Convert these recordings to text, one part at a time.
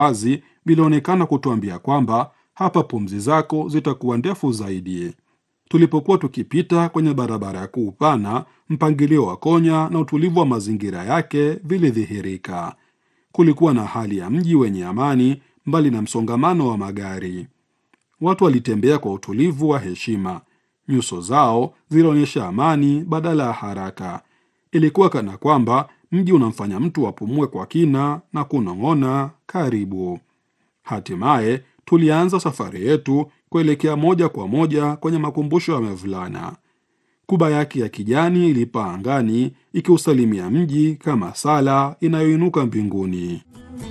wazi vilionekana kutuambia kwamba hapa pumzi zako zitakuwa ndefu zaidi. Tulipokuwa tukipita kwenye barabara ya kuu pana, mpangilio wa Konya na utulivu wa mazingira yake vilidhihirika. Kulikuwa na hali ya mji wenye amani, mbali na msongamano wa magari. Watu walitembea kwa utulivu wa heshima, nyuso zao zilionyesha amani badala ya haraka. Ilikuwa kana kwamba mji unamfanya mtu apumue kwa kina na kunong'ona, karibu. Hatimaye tulianza safari yetu kuelekea moja kwa moja kwenye makumbusho ya Mevlana. Kuba yake ya kijani ilipaa angani ikiusalimia mji kama sala inayoinuka mbinguni.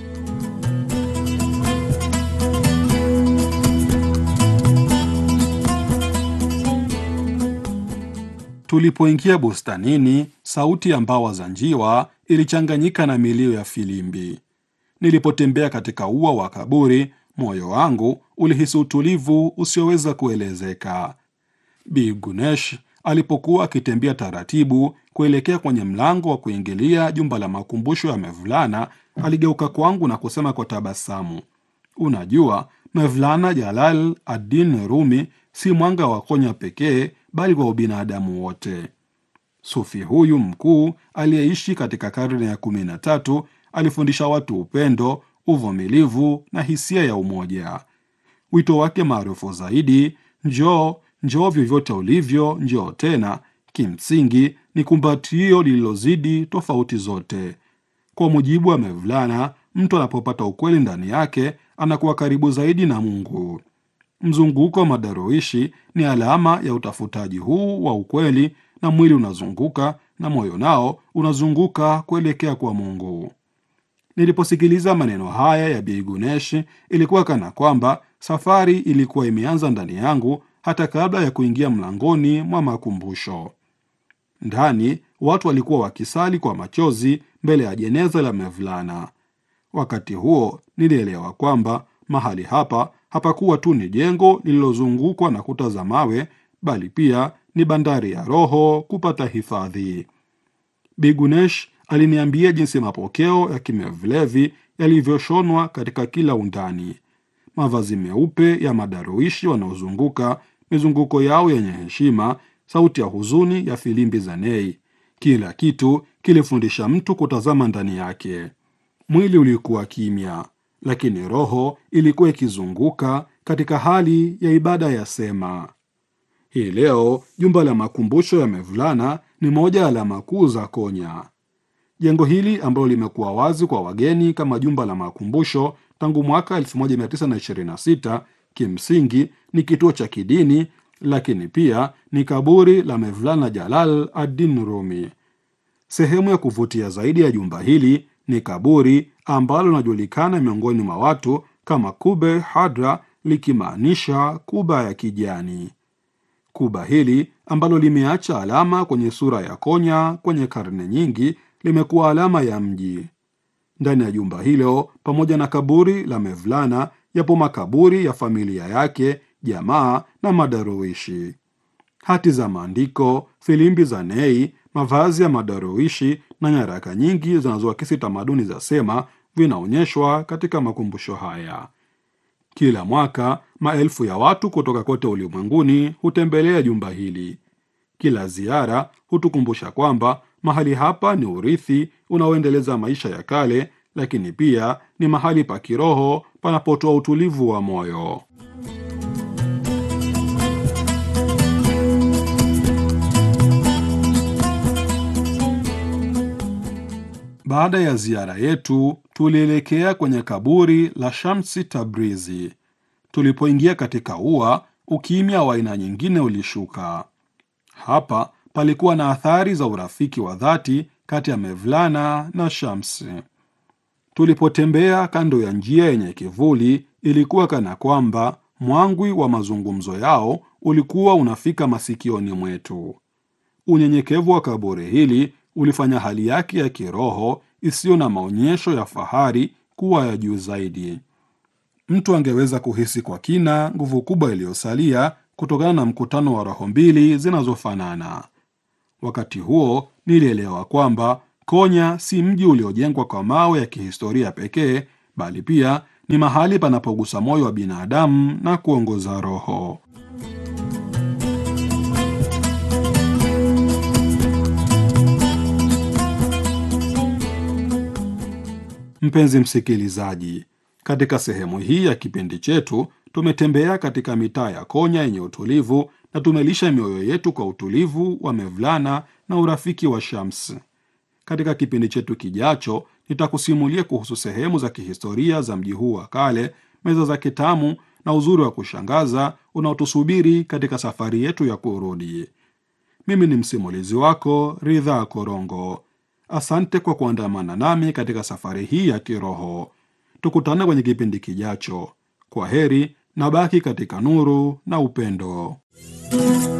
Tulipoingia bustanini, sauti ya mbawa za njiwa ilichanganyika na milio ya filimbi. Nilipotembea katika ua wa kaburi, moyo wangu ulihisi utulivu usioweza kuelezeka. Bi Gunesh alipokuwa akitembea taratibu kuelekea kwenye mlango wa kuingilia jumba la makumbusho ya Mevlana, aligeuka kwangu na kusema kwa tabasamu, unajua, Mevlana Jalal ad-Din Rumi si mwanga wa Konya pekee, bali kwa ubinadamu wote. Sufi huyu mkuu aliyeishi katika karne ya kumi na tatu alifundisha watu upendo, uvumilivu na hisia ya umoja. Wito wake maarufu zaidi, njoo njoo vyovyote ulivyo, njoo tena, kimsingi ni kumbatio lililozidi tofauti zote. Kwa mujibu wa Mevlana, mtu anapopata ukweli ndani yake anakuwa karibu zaidi na Mungu. Mzunguko wa madaroishi ni alama ya utafutaji huu wa ukweli, na mwili unazunguka na moyo nao unazunguka kuelekea kwa Mungu. Niliposikiliza maneno haya ya Bi Gunesh, ilikuwa kana kwamba safari ilikuwa imeanza ndani yangu hata kabla ya kuingia mlangoni mwa makumbusho. Ndani watu walikuwa wakisali kwa machozi mbele ya jeneza la Mevlana. Wakati huo nilielewa kwamba mahali hapa hapakuwa tu ni jengo lililozungukwa na kuta za mawe, bali pia ni bandari ya roho kupata hifadhi. Bigunesh aliniambia jinsi mapokeo ya kimevlevi yalivyoshonwa katika kila undani, mavazi meupe ya madaruishi wanaozunguka, mizunguko yao yenye heshima, sauti ya huzuni ya filimbi za nei. Kila kitu kilifundisha mtu kutazama ndani yake. Mwili ulikuwa kimya, lakini roho ilikuwa ikizunguka katika hali ya ibada ya sema. Hii leo jumba la makumbusho ya Mevlana ni moja ya alama kuu za Konya. Jengo hili ambalo limekuwa wazi kwa wageni kama jumba la makumbusho tangu mwaka 1926 kimsingi ni kituo cha kidini, lakini pia ni kaburi la Mevlana Jalal ad-Din Rumi. Sehemu ya kuvutia zaidi ya jumba hili ni kaburi ambalo linajulikana miongoni mwa watu kama Kube Hadra, likimaanisha kuba ya kijani. Kuba hili ambalo limeacha alama kwenye sura ya Konya kwenye karne nyingi limekuwa alama ya mji. Ndani ya jumba hilo, pamoja na kaburi la Mevlana, yapo makaburi ya familia yake, jamaa na madaruishi. Hati za maandiko, filimbi za nei, mavazi ya madaruishi na nyaraka nyingi zinazoakisi tamaduni za Sema vinaonyeshwa katika makumbusho haya. Kila mwaka maelfu ya watu kutoka kote ulimwenguni hutembelea jumba hili. Kila ziara hutukumbusha kwamba mahali hapa ni urithi unaoendeleza maisha ya kale, lakini pia ni mahali pa kiroho panapotoa utulivu wa moyo. Baada ya ziara yetu, tulielekea kwenye kaburi la Shamsi Tabrizi. Tulipoingia katika ua, ukimya wa aina nyingine ulishuka. Hapa palikuwa na athari za urafiki wa dhati kati ya Mevlana na Shamsi. Tulipotembea kando ya njia yenye kivuli, ilikuwa kana kwamba mwangwi wa mazungumzo yao ulikuwa unafika masikioni mwetu. Unyenyekevu wa kaburi hili ulifanya hali yake ya kiroho isiyo na maonyesho ya fahari kuwa ya juu zaidi. Mtu angeweza kuhisi kwa kina nguvu kubwa iliyosalia kutokana na mkutano wa roho mbili zinazofanana. Wakati huo nilielewa kwamba Konya si mji uliojengwa kwa mawe ya kihistoria pekee, bali pia ni mahali panapogusa moyo wa binadamu na kuongoza roho. Mpenzi msikilizaji, katika sehemu hii ya kipindi chetu tumetembea katika mitaa ya Konya yenye utulivu na tumelisha mioyo yetu kwa utulivu wa Mevlana na urafiki wa Shams. Katika kipindi chetu kijacho, nitakusimulia kuhusu sehemu za kihistoria za mji huu wa kale, meza za kitamu na uzuri wa kushangaza unaotusubiri katika safari yetu ya kurudi. Mimi ni msimulizi wako Ridha Korongo. Asante kwa kuandamana nami katika safari hii ya kiroho. Tukutane kwenye kipindi kijacho. Kwa heri na baki katika nuru na upendo.